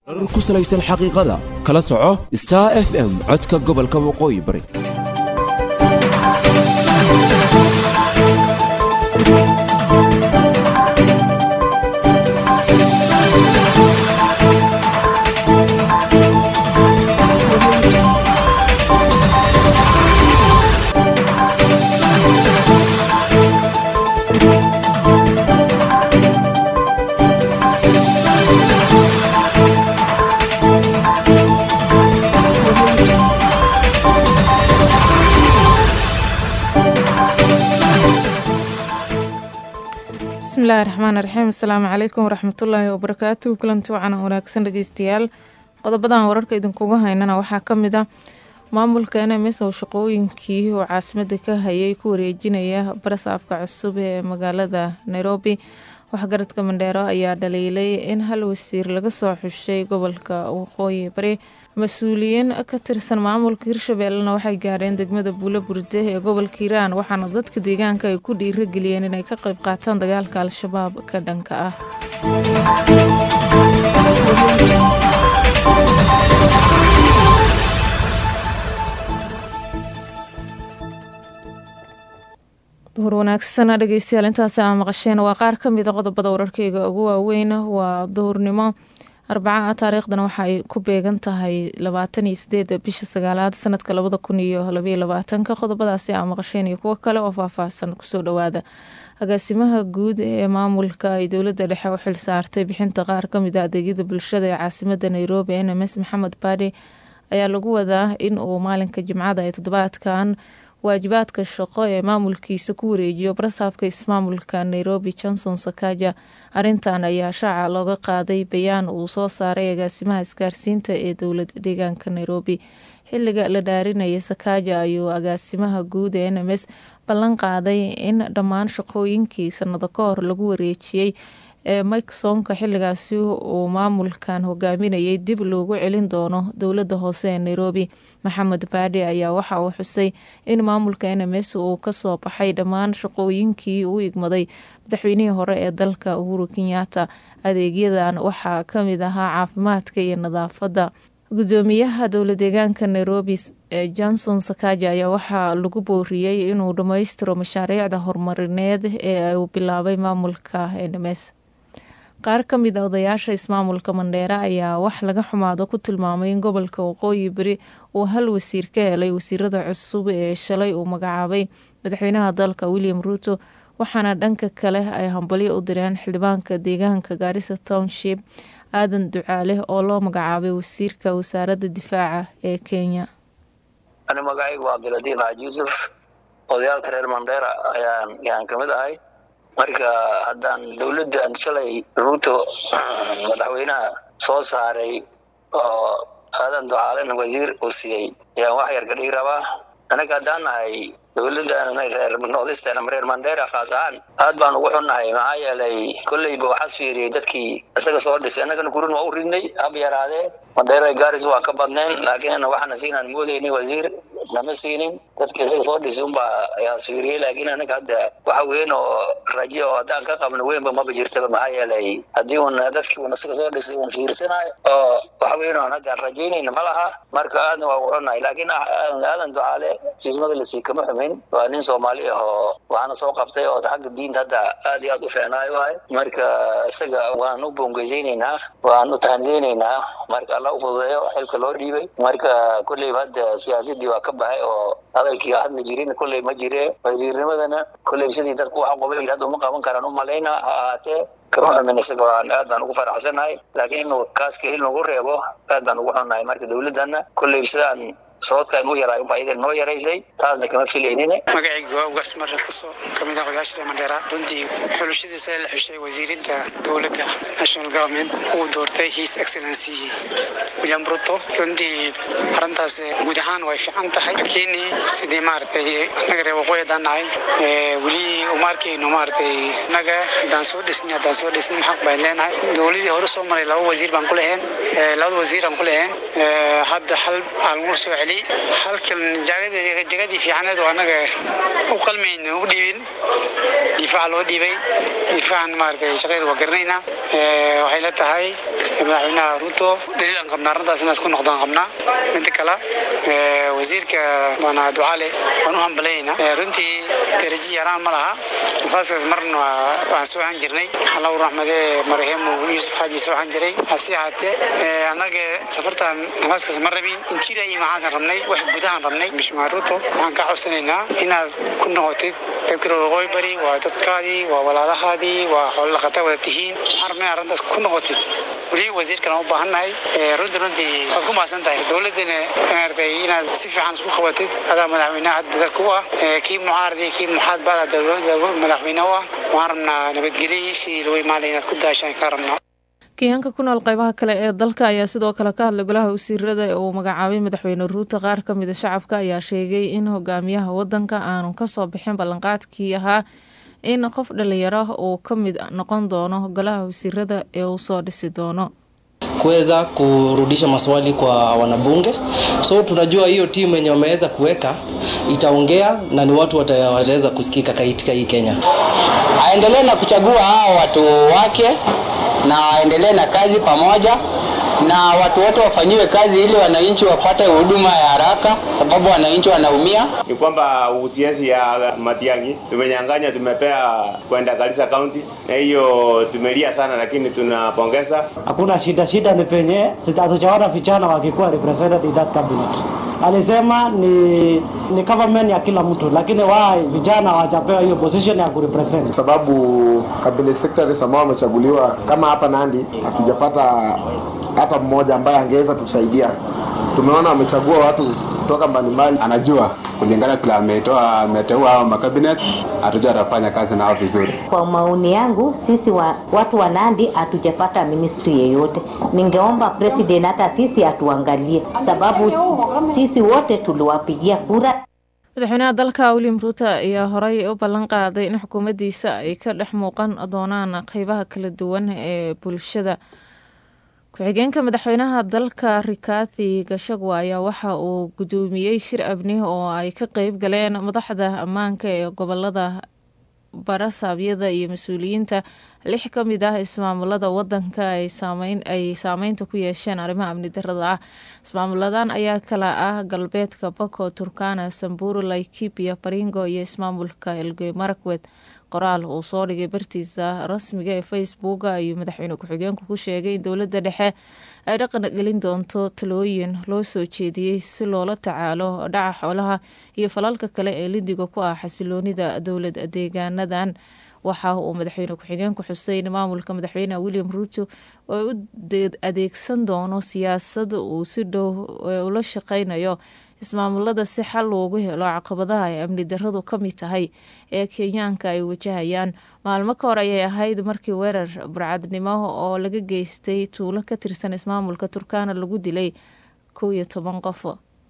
warar ku salaysan xaqiiqada kala soco star f m codka gobolka waqooyi bari bismillahi raxmaan raxiim asalaamu calaykum waraxmatullaahi wabarakaatu kulanti wacan wanaagsan dhegeystayaal qodobadan wararka idinkuga haynana waxaa kamid ah maamulka nms oo shaqooyinkii uu caasimada ka hayay ku wareejinaya barasaabka cusub ee magaalada nairobi waxgaradka mandheero ayaa dhaliilay in hal wasiir laga soo xushay gobolka waqooyi bari mas-uuliyiin ka tirsan maamulka hirshabeellena waxay gaareen degmada buulo burde ee gobolka hiiraan waxaana dadka deegaanka ay ku dhiirageliyeen inay ka qayb qaataan dagaalka al-shabaab ka dhanka ah duhur wanaagsan dhegeystayaal intaasi aa maqasheen waa qaar ka mid a qodobada wararkeyga ugu waaweyn waa duhurnimo arbaca taariikhdana waxa ay ku beegan tahay labaatan iyo sideeda bisha sagaalaad sanadka labada kun iyo labaiyo labaatanka qodobadaasi aa maqasheen iyo kuwo kale oo faahfaahsan kusoo dhawaada agaasimaha guud ee maamulka ay dowladda dhexe u xil saartay bixinta qaar kamid a adeegyada bulshada ee caasimada nairobi nms maxamed baadi ayaa lagu wadaa in uu maalinka jimcada ee toddobaadkan waajibaadka shaqo ee maamulkiisa ku wareejiyo barasaabka ismaamulka nairobi johnson sakaja arintan ayaa shaaca looga qaaday bayaan uu soo saaray agaasimaha isgaarsiinta ee dowlad deegaanka nairobi xiliga la dhaarinaya sakaja ayuu agaasimaha guud ee nms ballan qaaday in dhammaan shaqooyinkii sanado ka hor lagu wareejiyey ee mikesonka xiligaasi uu maamulkan hogaaminayay dib loogu celin doono dowlada hoose ee nairobi maxamed baadi ayaa waxa uu xusay in maamulka nms uu kasoo baxay dhammaan shaqooyinkii uu igmaday madaxweynihii hore ee dalka uhuru kenyatta adeegyadan waxaa kamid ahaa caafimaadka iyo nadaafadda gudoomiyaha dowla deegaanka nairobi johnson sakaja ayaa waxaa lagu booriyey inuu dhammaystiro mashaariicda horumarineed ee uu bilaabay maamulka nms qaar ka mid a odayaasha ismaamulka mandheere ayaa wax laga xumaado ku tilmaamay in gobolka waqooyi beri uu hal wasiir ka helay wasiirada cusub ee shalay uu magacaabay madaxweynaha dalka william ruuto waxaana dhanka kale ay hambalyo u direen xildhibaanka deegaanka gaarisa township aadan ducaale oo loo magacaabay wasiirka wasaaradda difaaca ee kenya ani magacaygu waa cabdiladiif xaaji yuusuf odayaalka reer mandheera ayaan yaan kamid ahay marka haddaan dowladdan shalay ruuto madaxweynaha soo saaray oo aadan ducaalena wasiir uu siiyey ayaan wax yar ka dhigi rabaa anaga haddaan nahay dowladdan reer noodistan ama reer mandera khaas ahaan aad baan ugu xunnahay maxaa yeelay kolleyba waxaas fiiriyey dadkii isaga soo dhisay annagana gurin waa u ridnay hab yaraadee mandera garis waa ka badnayn laakiin waxaana siinaan moodeynin wasiir nama siinin dadka isaga soo dhisay unbaa ayaas fiiriyey laakiin anaga hadda waxa weyn oo raje oo haddaan ka qabno weynba maba jirtaba maxaa yeelay haddii un dadkii un isaga soo dhisay un fiirsanayo oo waxa weyn oon haddaan rajaynayna ma laha marka aadna waa ugu xunnahay laakiin aadan ducaale siismada lasii kama xumin waa nin soomaali ah oo waxaana soo qabtay oo xagga diinta hadda aad iyo aad u fiicnaayo waay marka isaga waan u boongeyzaynaynaa waan u tahaniyeynaynaa marka alla u fududeeyo xilka loo dhiibay marka kolleyba hadda siyaasadii waa ka baxay oo hadalkii hadla jirin kolley ma jire wasiirnimadana kolley sidii dadku waxa qobay hadda uma qaban karaan u malayna ha ahaatee kama xumin isaga waan aad baan ugu faraxsanahay laakiin inuu kaas kelin nagu reebo aad baan ugu xunnahay marka dowladdana kolley sidaan sababtaan u yaray unbaa idan noo yaraysay taasna kama filaynin magacayga waa ugaas marre kaso kamid ah odayaasha reer mandheera runtii xulashadiisa la xushay wasiirinta dowladda national government uu doortay his excellency william ruto runtii arrintaas guud ahaan way fiican tahay laakiin sidii maaragtay annaga reer waqooyi haddaan nahay weli uma arkayno maaragtay annaga haddaan soo dhisni haddaan soo dhisni xaq baan leenahay dowladii hore soo maray laba wasiir baan ku leheen labada wasiir aan ku leheen hadda hal aan lagu soo celi halkan jagadii fiicaneed oo annaga u qalmayna u dhiibin difaaca loo dhiibay difaacan maaragtay shaqadeeda waa garanaynaa waxay la tahay madaxweynaha ruto dhaliil aan qabnaa arrintaas inaas ku noqdaan qabnaa midda kale wasiirka waana ducaale waan u hambalaynaa runtii daraji yaraan ma laha nafaaskaas marna waan soo ahaan jirnay allah u raxmadee marahemu yuusuf xaaji soo ahaan jiray hase ahaatee annaga safartan nafaaskaas ma rabin intiira iyo maxaasan rabnay wax gudahan rabnay mishmaa ruto waxaan kaa codsanaynaa inaad ku noqotid dadka waqooyi bari waa dadkaadii waa walaalahaadii waa xoololaqata wada tihiin waxaan rabnay arrintaas ku noqotid weli wasiirkan u baahannahay runtii runtii waad ku maasan tahay dowladdana maaragtay inaad si fiican isku qabatid adaa madaxweynaha hadda dalka u ah kii mucaaradii kii muxaad baada madaxweyne u ah waan rabnaa nabadgelyo sidii lagu imaanaya inaad ku daashaan kaa rabnaa kenyaanka ku nool qeybaha kale ee dalka ayaa sidoo kale ka hadlay golaha wasiirada ee uu magacaabay madaxweyne ruuto qaar ka mida shacabka ayaa sheegay in hogaamiyaha wadanka aanu kasoo bixin ballanqaadkii ahaa in qof dhalinyaro uu ka mid noqon doono golaha wasiirada ee uu soo dhisi doono kuweza kurudisha maswali kwa wanabunge so tunajua hiyo timu yenye wameweza kuweka itaongea na ni watu wataweza kusikika katika hii kenya aendelee na kuchagua hao watu wake na aendelee na kazi pamoja na watu wote wafanyiwe kazi ili wananchi wapate huduma ya haraka, sababu wananchi wanaumia. Ni kwamba usiasi ya Matiang'i tumenyang'anya, tumepea kwenda Garissa County, na hiyo tumelia sana, lakini tunapongeza. Hakuna shida, shida ni penye hatujaona vijana wakikuwa represented in that cabinet. Alisema ni ni government ya kila mtu, lakini wao vijana hawajapewa hiyo position ya kurepresent, sababu cabinet secretaries ambao wamechaguliwa kama hapa Nandi hatujapata hata mmoja ambaye angeweza tusaidia. Tumeona wamechagua watu kutoka mbalimbali, anajua kulingana vile ametoa ameteua hao makabinet, hatujua atafanya kazi nao vizuri. Kwa maoni yangu, sisi wa, watu wa Nandi hatujapata ministry yeyote. Ningeomba president hata sisi atuangalie, sababu sisi wote tuliwapigia kura. madaxweynaha dalka william ruuto ayaa horey u ballan qaaday in xukuumaddiisa ay ka dhex muuqan doonaan qeybaha kala duwan ee bulshada ku-xigeenka madaxweynaha dalka rikathi gashagwa ayaa waxa uu gudoomiyey shir abni oo ay ka qeyb galeen madaxda ammaanka ee gobolada barasaabyada iyo mas-uuliyiinta lix ka mid ah ismaamulada wadanka ay saameynta ku yeesheen arrimaha amni darada ah ismaamuladan ayaa kala ah galbeedka bako turkana samburu laikipia baringo iyo ismaamulka elgey marakwed qoraal uu soo dhigay bartiisa rasmiga ee facebook ayuu madaxweyne ku-xigeenku ku sheegay in dowladda dhexe ay dhaqan gelin doonto talooyin loo soo jeediyey si loola tacaalo dhaca xoolaha iyo falalka kale ee lidiga ku ah xasiloonida dowlad deegaanadan waxa uu madaxweyne ku-xigeenku xusay in maamulka madaxweyne william ruuto oo u adeegsan doono siyaasad uu si dhow ula shaqeynayo ismaamulada si xal loogu helo caqabadaha ay amni daradu ka mid tahay ee kenyaanka ay wajahayaan maalmo ka hor ayay ahayd markii weerar burcadnimo oo laga geystay tuulo ka tirsan ismaamulka turkana lagu dilay kow iyo toban qof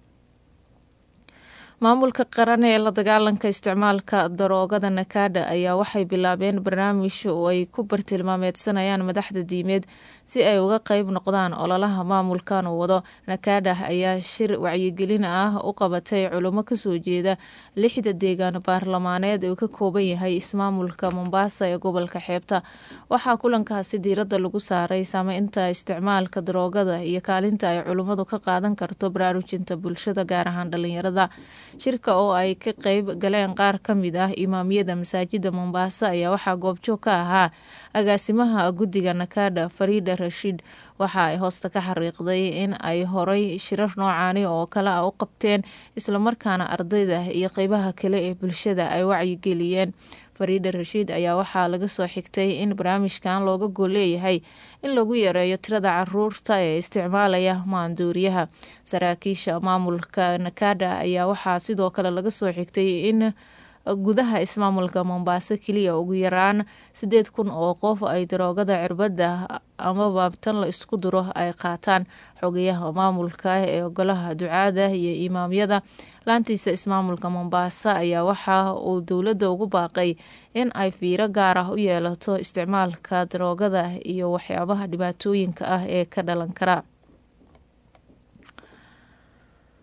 maamulka qaran ee la dagaalanka isticmaalka daroogada nakada ayaa waxay bilaabeen barnaamij oo ay ku bartilmaameedsanayaan madaxda diimeed si ay uga qeyb noqdaan ololaha maamulkan uu wado nakada ayaa shir wacyigelin ah u qabatay culimo kasoo jeeda lixda deegaan baarlamaaneed uu ka kooban yahay ismaamulka mombaasa ee gobolka xeebta waxaa kulankaasi diirada lagu saaray saameynta isticmaalka daroogada iyo kaalinta ay culimmadu ka qaadan karto baraarujinta bulshada gaar ahaan dhalinyarada shirka oo ay ka qeyb galeen qaar ka mid ah imaamiyada masaajida mombaaso ayaa waxaa goobjoog ka ahaa agaasimaha guddiga nakada fariida rashiid waxa ay hoosta ka xariiqday in ay horay shirar noocaani oo kale a u qabteen islamarkaana ardayda iyo qeybaha kale ee bulshada ay wacyigeliyeen fariida rashiid ayaa waxaa laga soo xigtay in barnaamijkan looga gool leeyahay in lagu yareeyo tirada caruurta ee isticmaalaya maanduuriyaha saraakiisha maamulka nakada ayaa waxaa sidoo kale laga soo xigtay in gudaha ismaamulka mombaaso keliya ugu yaraan sideed kun oo qof ay daroogada cirbada amaba tan la isku duro ay qaataan xogayaha maamulka ee golaha ducaada iyo imaamyada laantiisa ismaamulka mombaaso ayaa waxa uu dowladda ugu baaqay in ay fiiro gaar ah u yeelato isticmaalka daroogada iyo waxyaabaha dhibaatooyinka ah ee ka dhalan kara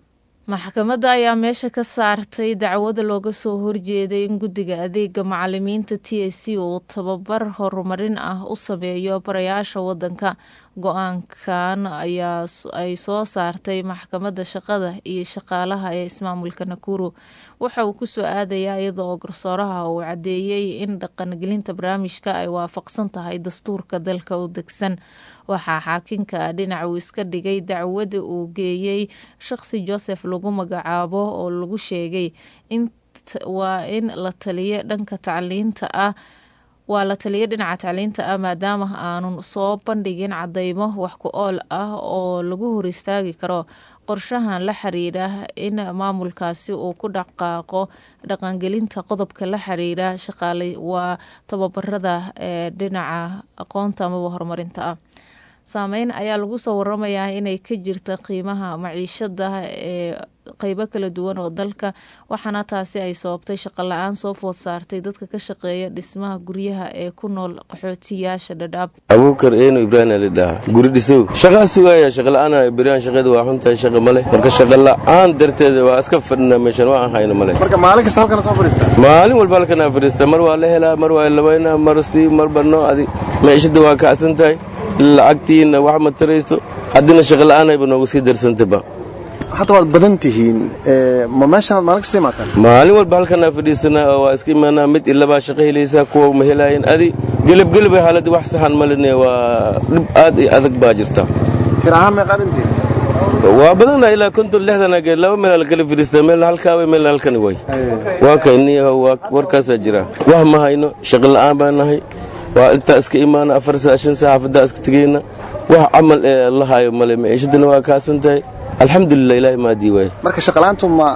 maxkamadda ayaa meesha ka saartay dacwada looga soo horjeeday in guddiga adeega macalimiinta t a c uu tababar horumarin ah u sameeyo barayaasha wadanka go-aankan ayaa ay soo saartay maxkamadda shaqada iyo shaqaalaha ee ismaamulka nakuru waxa uu kusoo aadayaa iyada oo garsooraha uu cadeeyey in dhaqangelinta barnaamijka ay waafaqsan tahay dastuurka dalka u degsan waxaa xaakinka dhinac uu iska dhigay dacwada uu geeyey shaqsi joseph lagu magacaabo oo lagu sheegay waa in la taliyo dhanka tacliinta ah waa la taliya dhinaca tacliinta ah maadaama aanun soo bandhigin cadeymo wax ku ool ah oo lagu hor istaagi karo qorshahan la xiriira in maamulkaasi uu ku dhaqaaqo dhaqangelinta qodobka la xiriira shaqaale waa tababarada ee dhinaca aqoonta amaba horumarinta ah saameyn ayaa lagu soo waramayaa inay ka jirta qiimaha maciishada ee qeybo kala duwan oo dalka waxaana taasi ay sababtay shaqo la-aan soo food saartay dadka ka shaqeeya dhismaha guryaha ee ku nool qaxootiyaasha dhadhaab abuukar eeno ibraahim alidhaha guri dhisow shaqaa sugaaya shaqala-aan beryahan shaqeeda waa xuntahay shaqa male marka shaqa la-aan darteeda waa iska fadhina meeshan waa aan hayno male marka maalin kasta halkana soo fadhiista maalin walba halkanaa fadhiista mar waa la helaa mar waa labaynaa mar sii marba noo adi maciishada waa kacsan tahay lacagtiina wax ma taraysto haddina shaqa la-aanayba noogu sii darsantayba hadda waad badan tihiin ma meeshanaad maalin kasta imaataan maalin walba halkanaa fadhiisanaa oo waa iska imaanaa mid ilabaa shaqo helaysaa kuwa ma helaayeen adi gelabgelabay xaaladii wax saxan malene waa dhib aad iyo adag baa jirta tir ahaan meeqaa dhintiin waa badana ilaa konton lixdan agee laba meel la kala fadhiistaa meelna halkaabay meelna halkani way waa kayniyaho waa warkaasaa jira wax ma hayno shaqo la'aan baa nahay waa intaa iska imaana afar saa shan saa xaafaddaa iska tegayna wax camal ee la hayo male maciishadana waa kaasan tahay alxamdulilah ilaahay maadii waaye marka shaqalaantu ma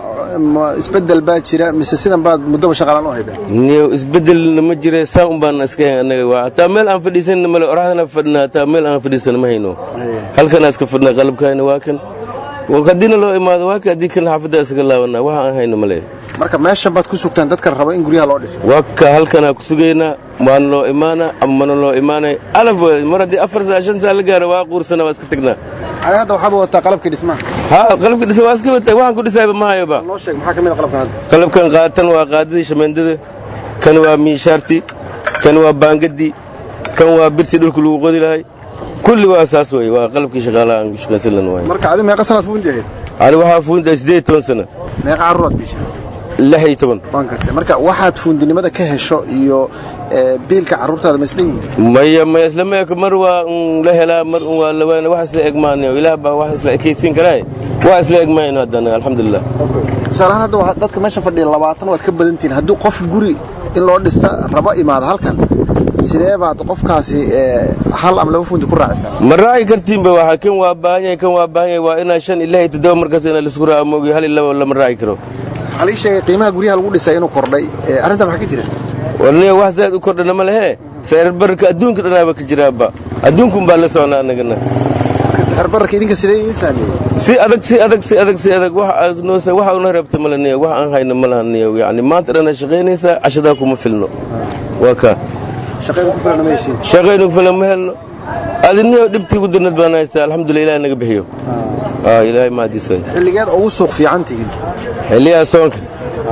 ma isbedel baa jira mise sidan baad muddaba shaqalaan u haydeen niyo isbedelna ma jire saa un baan iska hayn annaga waa hataa meel aan fadhiisanna male oraxdana fadhina hataa meel aan fadhiisana ma hayno halkanaa iska fadhina qalabkaana waa kan haddiina loo imaado waa kan haddii kan xaafaddaa iskaga laabanaa waxa aan hayno male marka meeshan baad ku sugtaan dadkan raba in guryaha loo dhiso waa ka halkanaa ku sugaynaa waana loo imaana ama mana loo imaanay alaf mar haddii afar saa shan saa la gaaro waa quursana waa iska tegnaa ani hadda waxaad wadataa qalabkii dhismaha ha qalabkii dhisma waa iska watay waxaan ku dhisayba ma hayoba noo sheeg maxaa ka mid a qalabkan hadda qalabkan qaatan waa qaadadii shameendada kan waa miishaarti kan waa baangadii kan waa birti dhulka lagu qodi lahay kulli waa saas wey waa qalabkii shaqaalaha aan ku shaqaysan lan waay marka adi meeqa sanaad fuunti ahayd ani waxaa fuuntahay siddeed toban sana meeqa carruuraad biisha lix iyo toban waan gartay marka waxaad fuundinimada ka hesho iyo biilka carruurtaada ma isdhan yihiin maya maya isla meeka mar waa un la helaa mar un waa lawaana wax isla egmaanayo ilaah baa wax isla ekaysiin karaaye wax isla egmaayno haddana alxamdulilah tusaalahaan hadda waa dadka meesha fadhiya labaatan waad ka badan tihiin hadduu qof guri in loo dhisa rabo imaado halkan sidee baad qofkaasi hal ama laba fuunti ku raacisaa ma raaci kartiinba waa kan waa baahan yahay kan waa baahan yahay waa inaa shan ilaa iyo toddoba markaas inaa laisku raaco moogi hal iyo laba lama raaci karo waxaa lii sheegay qiimaha guryaha lagu dhisay inuu kordhay arrintaa maxaa ka jira warniya wax zaad u kordhana ma lehe sicirbararka adduunka dhanaaba ka jiraaba adduunkun baa la socnaa annagana sicirbararka idinka sidee idin saameeyey si adag si adag si adag si adag waxa waxa una reebta male niya wax aan hayno ma laha niya yacni maanta dhana shaqaynaysaa cashadaa kuma filno waa kaa shaqaynu ku filan ma heshiin shaqaynu ku filan ma helno adiniyo dhibtii ugu darnad baan haystaa alxamdulillah ilaah naga bixiyo ilaahay mahadiis way xilligeed ugu suuq fiican tihiin xilliyaha soonka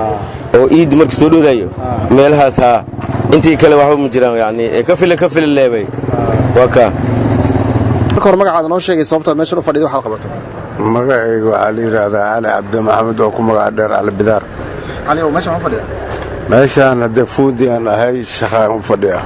oo iiddi markii soo dhowdayo meelahaas haa intii kale waxba ma jiraan yani ka fila ka fila leebay waa kaa marka hore magacaada noo sheegay sababtaad meeshan u fadhida waxaad qabato magacayga waxaa la yidhaahdaa cali cabdi maxamed oo ku magaca dheer cali bidaar cali oo meeshan ma fadhiya meeshaan haddee fuudi aan ahay shaqaan u fadhiya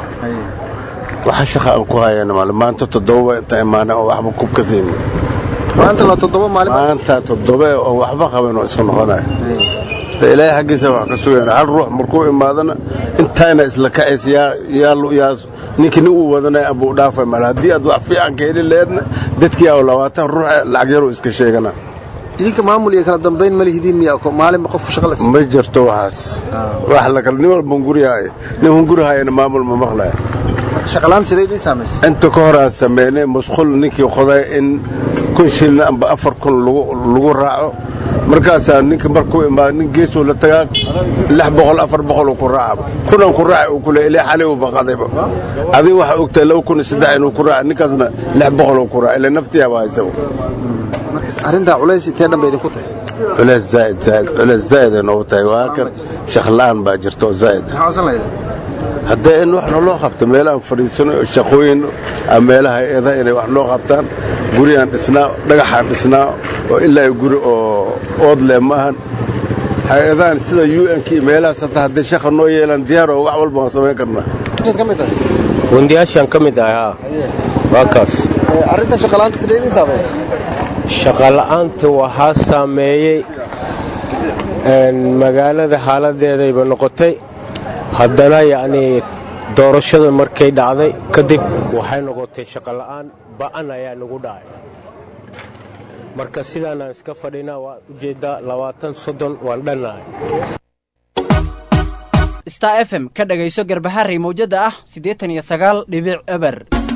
waxa shaqa aan ku hayana male maanta toddoba inta imaana oo waxba kub ka siin maanta la toddoba maalin maanta toddoba oo waxba qaban oo isku noqonaya ilaahay xaggiisa wax ka sugayna hal ruux markuu imaadana intayna isla kacaysa yaa ninkii nin uu wadanaya abuu dhaafay male haddii aad wax fiican ka heli laheedna dadkii aa labaatan ruux lacag yaruu iska sheegana idinka maamul iyo kala dambayn ma lihidiin miya maalinba qof shaqa la ma jirto waxaas wax lakala nin walba hunguri haayo nin hunguri haayana maamul ma maqlaya shaqalaan sidee idiin saamaysay inta ka hor aan sameynay musqul ninkii qoday in kun shilin amba afar kun lagu raaco markaasaa ninka markuu imaado nin geesuu la tagaa lix boqol afar boqoluu ku raacaba kunan ku raaci uu kule ilaa xalay uu baqadayba adiga waxaa ogtahay laba kun iyo saddex inuu ku raaci ninkaasna lix boqoluu ku raaci ilaa naftiyaaba haysabu markaas arrintaa culays intee dhan bay idinku tahay culays zaa'id zaa'id culays zaa'id ay noogu tahay waa kan shaqla'aan baa jirta oo zaa'id ah haddee in wax naloo qabto meelahaan fadhiisano oo shaqooyin ama meelaha hay-adaha inay wax noo qabtaan gurigaan dhisnaa dhagaxaan dhisnaa oo ilaa guri oo ood leh maahan hay-adahan sida u n k meelahaas hataa hadday shaqa noo yeelaan diyaar oo wax walba waan samayn karnaa fundiyaashaan ka mid ahay haa waa kaas arrinta shaqala'aanta sidee idin saamaysa shaqala'aanta waxaa saameeyey magaalada xaaladeedayba noqotay haddana yacnii doorashada markay dhacday kadib waxay noqotay shaqola'aan ba'an ayaa nagu dhacay marka sidaanaan iska fadhinaa waa ujeeddaa labaatan soddon waan dhannahay star f m ka dhagayso garbaharey mawjadda ah siddeetan iyo sagaal dhibic eber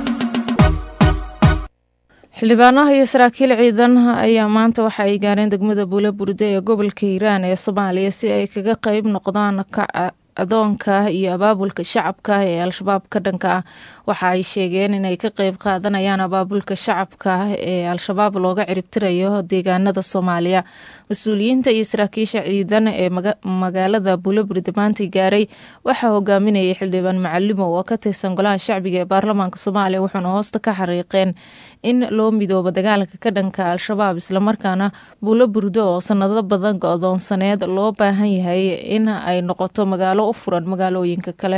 xildhibaanaha iyo saraakiil ciidan ayaa maanta waxa ay gaareen degmada buula burde ee gobolka hiiraan ee soomaaliya si ay kaga qeyb noqdaan adoonka iyo abaabulka shacabka ee al-shabaab ka dhanka ah waxa ay sheegeen inay ka qeyb qaadanayaan abaabulka shacabka ee al-shabaab looga ciribtirayo deegaanada soomaaliya mas-uuliyiinta iyo saraakiisha ciidan ee magaalada buulaburde maanta gaaray waxaa hogaaminayay xildhibaan macalimo oo ka tirsan golaha shacbiga ee baarlamaanka soomaaliya wuxuuna hoosta ka xariiqeen in loo midoobo dagaalka ka dhanka al-shabaab islamarkaana buulo burdo oo sanado badan go-doonsaneed loo baahan yahay in ay noqoto magaalo u furan magaalooyinka kale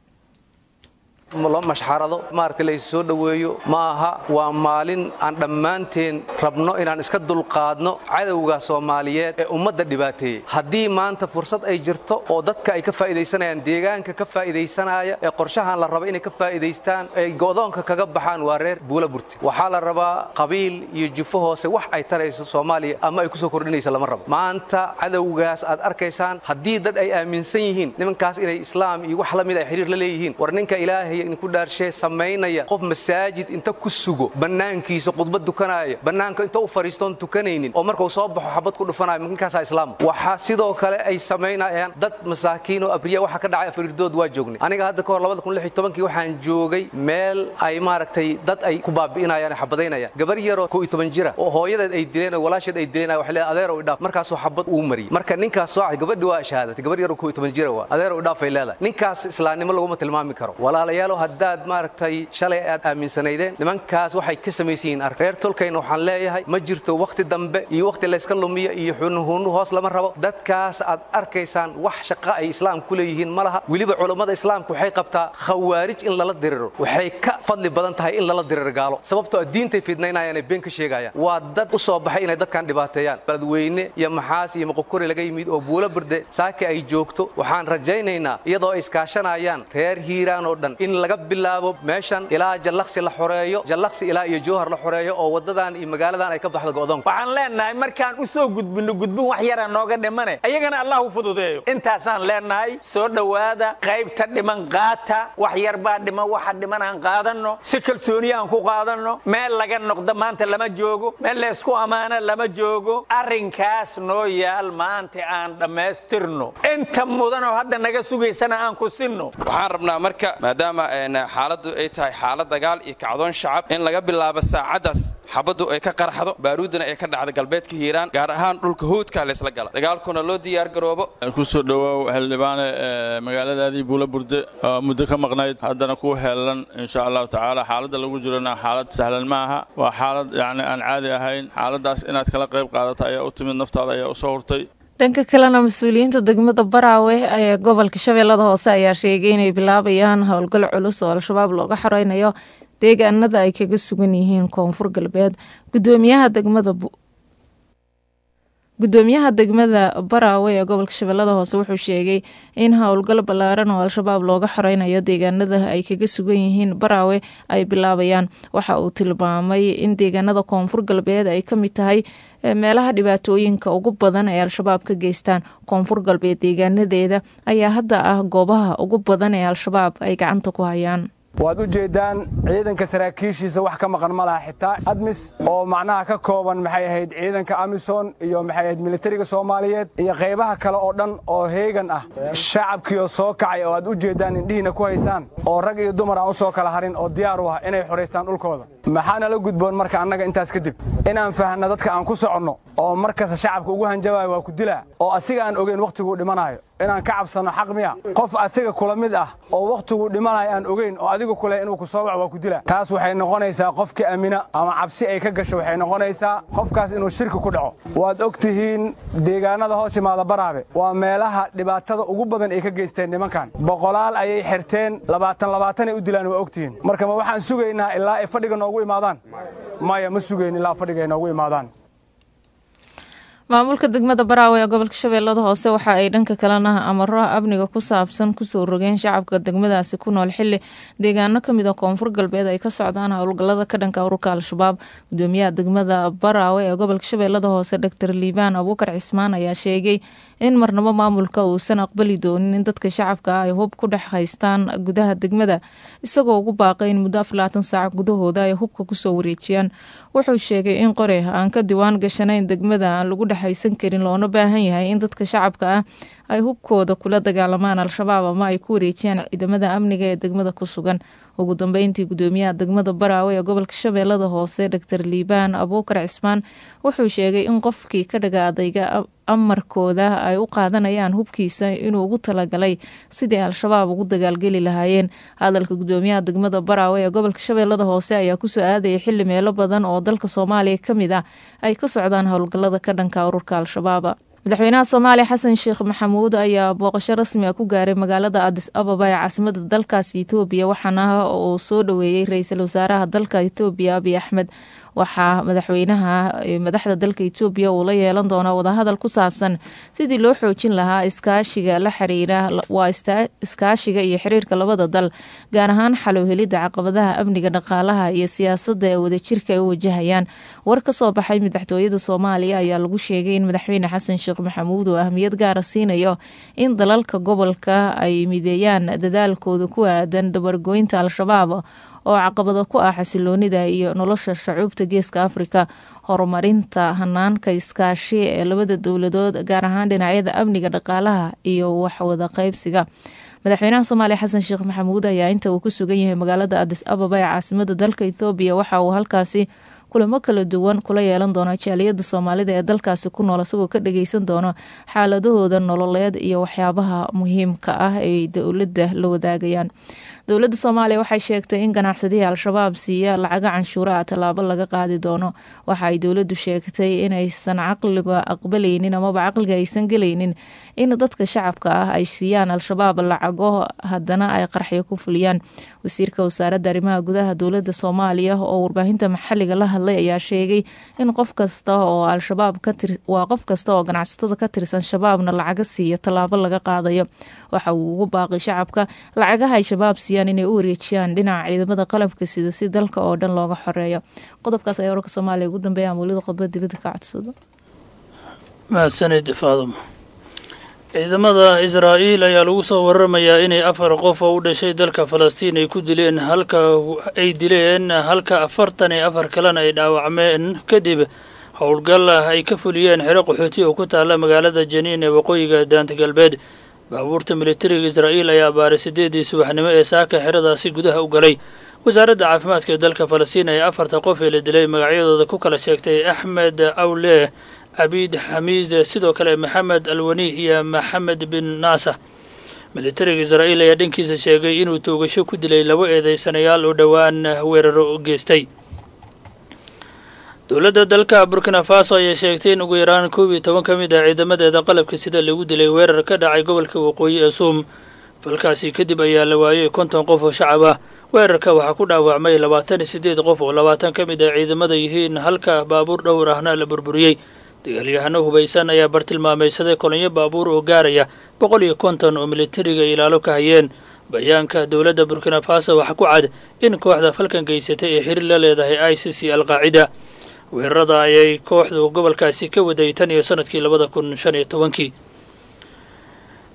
loo mashxarado maaragta la soo dhoweeyo ma aha waa maalin aan dhammaanteen rabno inaan iska dulqaadno cadowga soomaaliyeed ee ummadda dhibaateeyey haddii maanta fursad ay jirto oo dadka ay ka faa'iidaysanayaan deegaanka ka faa'iidaysanaya ee qorshahan la raba inay ka faa'iidaystaan ay go'doonka kaga baxaan waa reer buula burti waxaa la rabaa qabiil iyo jufo hoose wax ay tarayso soomaaliya ama ay ku soo kordhinaysa lama rabo maanta cadowgaas aad arkaysaan haddii dad ay aaminsan yihiin nimankaas inay islaam iyo wax la mid ay xiriir la leeyihiin war ninka ilaahay idinku dhaarshee samaynaya qof masaajid inta ku sugo bannaankiisa khudbad dukanaya bannaanka inta u fadhiistoon tukanaynin oo markuu soo baxo xabad ku dhufanayo ninkaasaa islaam waxaa sidoo kale ay samaynayaan dad masaakiin oo abriya waxa ka dhacay afariirdood waa joognay aniga hadda kahor labada kun lix iyo tobankii waxaan joogay meel ay maaragtay dad ay ku baabi'inayaan xabadaynayaan gabar yaroo koo iyo toban jira oo hooyadeed ay dileen oo walaasheed ay dileen waxay leedahay adeerow idhaaf markaasuu xabad uu mariyey marka ninkaas soo gabadhi waa shahaadatay gabar yaroo koo iyo toban jira waa adeerow idhaaf ay leedahay ninkaas islaamnimo laguma tilmaami karo walaalayaalo haddaad maaragtay shalay aad aaminsanaydeen nimankaas waxay ka samaysan yihiin ark reer tolkayna waxaan leeyahay ma jirto wakhti dambe iyo wakhti layska lumiyo iyo xunuhunu hoos lama rabo dadkaas aad arkaysaan wax shaqa ay islaam ku leeyihiin ma laha weliba culammada islaamka waxay qabtaa khawaarij in lala diriro waxay ka fadli badan tahay in lala diriro gaalo sababtoo a diintay fidnaynayaan ee been ka sheegayaan waa dad u soo baxay inay dadkan dhibaateeyaan baladweyne iyo maxaas iyo moqokori laga yimid oo buulo birde saaki ay joogto waxaan rajaynaynaa iyadoo ay iskaashanayaan reer hiiraan oo dhan in laga bilaabo meeshan ilaa jallaqsi la xoreeyo jallaqsi ilaa iyo jowhar la xoreeyo oo waddadan iyo magaaladan ay ka baxdo go'doonka waxaan leenahay markaan u soo gudbinno gudbin wax yara nooga dhimane ayagana allah u fududeeyo intaasaan leenahay soo dhowaada qaybta dhiman qaata wax yar baa dhiman waxa dhiman aan qaadanno si kalsooniya aan ku qaadanno meel laga noqdo maanta lama joogo meel laysku ammaano lama joogo arrinkaas noo yaal maanta aan dhammaystirno inta mudanoo hadda naga sugaysana aan ku sinno waxaan rabnaa marka maadaama xaaladdu ay tahay xaalad dagaal iyo kacdoon shacab in laga bilaabo saacaddaas xabaddu ay ka qarxdo baaruuddana ay ka dhacdo galbeedka hiiraan gaar ahaan dhulka howdka laysla gala dagaalkuna loo diyaar garoobo ku soo dhowaaw xildhibaane magaaladaadii buula burde oo muddo ka maqnayd haddana ku heelan insha allahu tacaala xaaladda lagu jirona xaalad sahlan ma aha waa xaalad yacni aan caadi ahayn xaaladdaas inaad kala qayb qaadata ayaa u timid naftaada ayaa u soo hurtay dhanka kalena mas-uuliyiinta degmada baraawe ee gobolka shabeellada hoose ayaa sheegay inay bilaabayaan howlgal culus oo al-shabaab looga xoreynayo deegaanada ay kaga sugan yihiin koonfur galbeed gudoomiyaha degmada gudoomiyaha degmada baraawe ee gobolka shabeellada hoose wuxuu sheegay in howlgal ballaaran oo al-shabaab looga xoreynayo deegaanada ay kaga sugan yihiin baraawe ay bilaabayaan waxa uu tilmaamay in deegaanada koonfur galbeed ay ka mid tahay meelaha dhibaatooyinka ugu badan ee al-shabaab ka geystaan koonfur galbeed deegaanadeeda ayaa hadda ah goobaha ugu badan ee al-shabaab ay gacanta ku hayaan waad u jeeddaan ciidanka saraakiishiisa wax ka maqan ma laha xitaa admis oo macnaha ka kooban maxay ahayd ciidanka amisom iyo maxay ahayd militariga soomaaliyeed iyo qaybaha kale oo dhan oo heegan ah shacabkiioo soo kacay oo aad u jeeddaan indhihiina ku haysaan oo rag iyo dumar aan u soo kala harin oo diyaar u ah inay xoraystaan dhulkooda maxaana la gudboon marka annaga intaas kadib inaan fahanno dadka aan ku soconno oo markasta shacabka ugu hanjabaayo waa ku dilaa oo asiga aan ogeyn wakhtiguu dhimanaayo inaan ka cabsanno xaq miya qof asiga kula mid ah oo wakhtiguu dhimanayo aan ogeyn oo adigu kule inuu ku soo wac waa ku dila taas waxay noqonaysaa qofka aamina ama cabsi ay ka gasho waxay noqonaysaa qofkaas inuu shirki ku dhaco waad og tihiin deegaanada hoos imaada baraabe waa meelaha dhibaatada ugu badan ay ka geysteen nimankan boqolaal ayay xirteen labaatan labaatanay u dilaan waa og tihiin marka ma waxaan sugaynaa ilaa ay fadhiga noogu imaadaan maya ma sugayn ilaa fadhiga ay noogu imaadaan maamulka degmada baraawe ee gobolka shabeellada hoose waxa ay dhanka kalena amaro amniga ku saabsan kusoo rogeen shacabka degmadaasi ku nool xili deegaano kamid a koonfur galbeed ay ka socdaan howlgalada ka dhanka ururka al-shabaab gudoomiyaha degmada baraawe ee gobolka shabeellada hoose doctor liibaan abuukar cismaan ayaa sheegay in marnabo maamulka uusan aqbali doonin in dadka shacabka ay hub ku dhex haystaan gudaha degmada isagoo ugu baaqay in muddo aflaatan saac gudahooda ay hubka kusoo wareejiyaan wuxuu sheegay in qore aan ka diwaan gashanayn degmada aan lagu dhexaysan karin loona baahan yahay in dadka shacabka ah ay hubkooda kula dagaalamaan al-shabaab ama ay ku wareejiyaan ciidamada amniga ee degmada ku sugan ugu dambeyntii gudoomiyaha degmada baraawe ee gobolka shabeellada hoose doctor liibaan abuukar cismaan wuxuu sheegay in qofkii ka dhaga adayga amarkooda ay u qaadanayaan hubkiisa inuu ugu talagalay sidii al-shabaab ugu dagaalgeli lahaayeen hadalka gudoomiyaha degmada baraawe ee gobolka shabeellada hoose ayaa kusoo aadaya xili meelo badan oo dalka soomaaliya ka mid ah ay ka socdaan howlgalada ka dhanka ururka al-shabaab madaxweynaha soomaaliya xasan sheekh maxamuud ayaa booqasho rasmi a ku gaaray magaalada adis ababa ee caasimada dalkaasi etoobiya waxaana uu soo dhoweeyey ra-iisul wasaaraha dalka etoobiya abiy axmed waxaa madaxweynaha madaxda dalka etoobiya uu la yeelan doonaa wadahadal ku saabsan sidii loo xoojin lahaa iskaashiga la xiriira waa iskaashiga iyo xiriirka labada dal gaar ahaan xalowhelidda caqabadaha amniga dhaqaalaha iyo siyaasadda ee wadajirka ay u wajahayaan war ka soo baxay madaxtooyada soomaaliya ayaa lagu sheegay in madaxweyne xasan sheekh maxamuud uu ahmiyad gaara siinayo in dalalka gobolka ay mideeyaan dadaalkooda ku aadan dabargoynta al-shabaab oo caqabado ku ah xasiloonida iyo nolosha shacuubta geeska afrika horumarinta hanaanka iskaashi ee labada dowladood gaar ahaan dhinacyada amniga dhaqaalaha iyo waxwada qaybsiga madaxweynaha soomaaliya xasan sheekh maxamuud ayaa inta uu ku sugan yahay magaalada adis ababa ee caasimada dalka ethoobiya waxa uu halkaasi kulamo kala duwan kula yeelan doono jaaliyada soomaalida ee dalkaasi ku nool isagoo ka dhageysan doono xaaladahooda nololeed iyo waxyaabaha muhiimka ah ay dowladda la wadaagayaan dowladda soomaaliya waxay sheegtay in ganacsadihii al-shabaab siiya lacaga canshuura ah tallaabo laga qaadi doono waxa ay dowladdu sheegtay inaysan caqliga aqbalaynin amaba caqliga aysan gelaynin in dadka shacabka ah ay siiyaan al-shabaab lacago haddana ay qarxyo ku fuliyaan wasiirka wasaaradda arrimaha gudaha dowladda soomaaliya oo warbaahinta maxalliga la hadlay ayaa sheegay in qof kasta oo al-shabaab waa qof kasta oo ganacsatada ka tirsan shabaabna lacaga siiya tallaabo laga qaadayo waxa uu ugu baaqay shacabka lacagaha ay shabaab siiyaan inay u wareejiyaan dhinaca ciidamada qalabka sida si dalka oo dhan looga xoreeyo qodobkaas ayaa wararka soomaaliya ugu dambeeya mawlida qodbad dibadda ka codsado mahadsanid faaduma ciidamada israa'iil ayaa lagu soo waramayaa inay afar qof oo u dhashay dalka falastiin ay ku dileen halka ay dileen halka afartan iyo afar kalena ay dhaawacmeen kadib howlgal ay ka fuliyeen xero qaxooti oo ku taalla magaalada janiin ee waqooyiga daanta galbeed baabuurta militariga israa'iil ayaa baaray sideedii subaxnimo ee saaka xeradaasi gudaha u galay wasaaradda caafimaadka ee dalka falastiin ayaa afarta qof ee la dilay magacyadooda ku kala sheegtay axmed awle cabiid xamiis sidoo kale maxamed alwani iyo maxamed bin naasa militariga israa'iil ayaa dhankiisa sheegay inuu toogasho ku dilay labo eedeysanayaal oo dhowaan weeraro geystay dowladda dalka burkina faso ayaa sheegtay in ugu yaraan koob iyo toban ka mid ah ciidamadeeda qalabka sida lagu dilay weerar ka dhacay gobolka waqooyi ee suum falkaasi kadib ayaa la waayay konton qof oo shacab ah weerarka waxaa ku dhaawacmay labaatan iyo siddeed qof oo labaatan ka mid ah ciidamada yihiin halka baabuur dhowr ahna la burburiyey dagaalyahano hubaysan ayaa bartilmaamaysaday kolonyo baabuur oo gaaraya boqol iyo konton oo militariga ilaalo ka hayeen bayaanka dowladda burkina faso waxaa ku cad in kooxda falkan geysatay ee xiriir la leedahay i c c alqaacida weerarada ayay kooxdu gobolkaasi ka waday tan iyo sanadkii labada kun shan iyo tobankii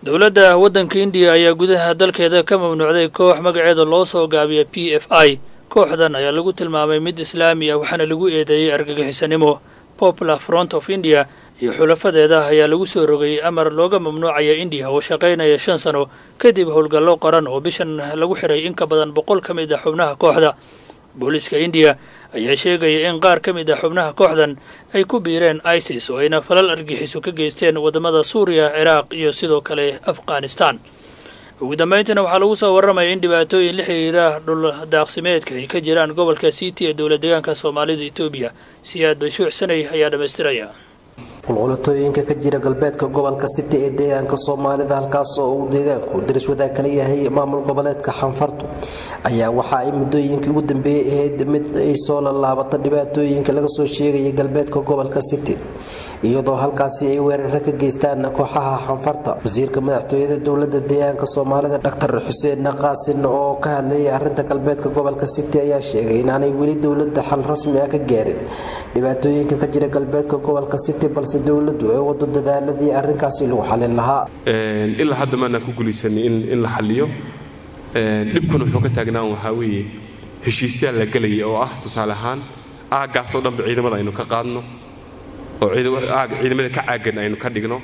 dowladda waddanka indiya ayaa gudaha dalkeeda ka mamnuucday koox magaceeda loo soo gaabiya p f i kooxdan ayaa lagu tilmaamay mid islaami ah waxaana lagu eedeeyey argagixisanimo popular front of india iyo xulafadeeda ayaa lagu soo rogay amar looga mamnuucaya indiya oo shaqaynaya shan sano kadib howlgallo qoran oo bishan lagu xiray in ka badan boqol ka mid ah xubnaha kooxda booliiska indiya ayaa sheegaya in qaar ka mid ah xubnaha kooxdan ay ku biireen isis oo ayna falal argixiso ka geysteen waddamada suuriya ciraaq iyo sidoo kale afghanistan ugu dambayntiina waxaa lagu soo warramaya in dhibaatooyin la xiriira dhul daaqsimeedka ay ka jiraan gobolka city ee dowlad deegaanka soomaalida etoobiya siyaad bashuuc sanay ayaa dhammaystiraya qulqulatooyinka ka jira galbeedka gobolka city ee deegaanka soomaalida halkaas oo uu deegaanku daris wadaag kala yahay maamul goboleedka xanfartu ayaa waxa ay muddooyinkii ugu dambeeyey ahayd mid ay soo lalaabata dhibaatooyinka laga soo sheegaya galbeedka gobolka city iyadoo halkaasi ay weeraro ka geystaan kooxaha xanfarta wasiirka madaxtooyada dowlada deegaanka soomaalida dhaktar xuseen qaasin oo ka hadlayay arinta galbeedka gobolka city ayaa sheegay inaanay weli dowlada xal rasmi ah ka gaarin dhibaatooyinka ka jira galbeedka gobolka city balse dowladu ay wado dadaaladii arrinkaasi lagu xalin lahaa ilaa hadda maanaan ku guulaysanay in la xaliyo dhibkuna wuxuu ka taagnaan waxaa weeye heshiisyaa la gelaya oo ah tusaale ahaan aaggaasoo dhanba ciidamada aynu ka qaadno oo ciidamada ka caagan aynu ka dhigno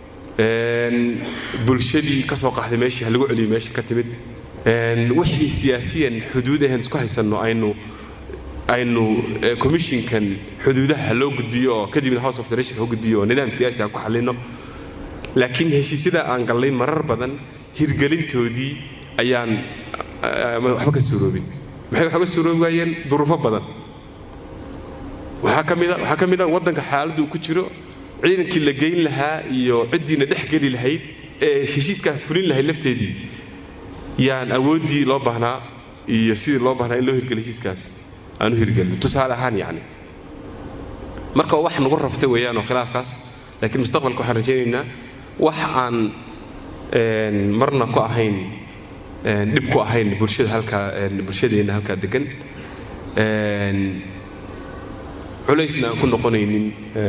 bulshadii ka soo qaxday meeshii ha lagu celiyo meesha ka timid wixii siyaasiyan xuduud ahayn isku haysanno aynu aynu commissionkan xuduudaha loo gudbiyo oo kadibna house of federation loo gudbiyo oo nidaam siyaasi ah ku xallino laakiin heshiisyada aan gallay marar badan hirgelintoodii ayaan waxba ka suuroobin maxay waxba ka suuroobi waayeen duruufo badan waxaa ka mida waxaa ka mid a waddanka xaaladdu uu ku jiro ciidankii la geyn lahaa iyo ciddiina dhex geli lahayd ee heshiiskaa fulin lahayd lafteedii yaan awooddii loo baahnaa iyo sidii loo baahnaa in loo hirgeliyo heshiiskaas aan u hirgelin tusaale ahaan yacni marka wax nagu raftay weeyaan oo khilaafkaas laakiin mustaqbalka waxaan rajaynaynaa wax aan marna ku ahayn dhib ku ahayn bulshada halkaa bulshadeenna halkaa degan culaysna aan ku noqonaynin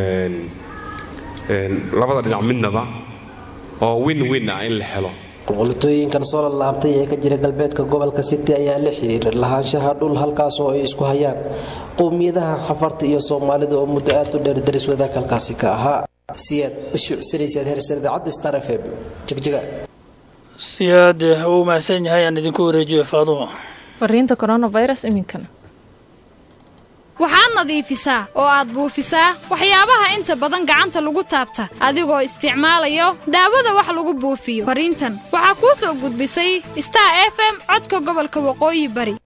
labada dhinac midnaba oo win win ah in la helo qulqulatooyinkan soo lalaabtay ee ka jira galbeedka gobolka city ayaa la xiriira lahaanshaha dhul halkaas oo ay isku hayaan qowmiyadaha xafarta iyo soomaalida oo muddo aad u dheer daris wadaag halkaasi ka ahaa siyaad bashuucsanaysaad hersar idaacadda star f m jigjiga siyaad uu mahadsan yahay aan idinku wareejiyo faadumo fariinta coronavirus iminkana waxaad nadiifisaa oo aad buufisaa waxyaabaha inta badan gacanta lagu taabta adigoo isticmaalayo daawada wax lagu buufiyo fariintan waxaa kuu soo gudbisay star f m codka gobolka waqooyi bari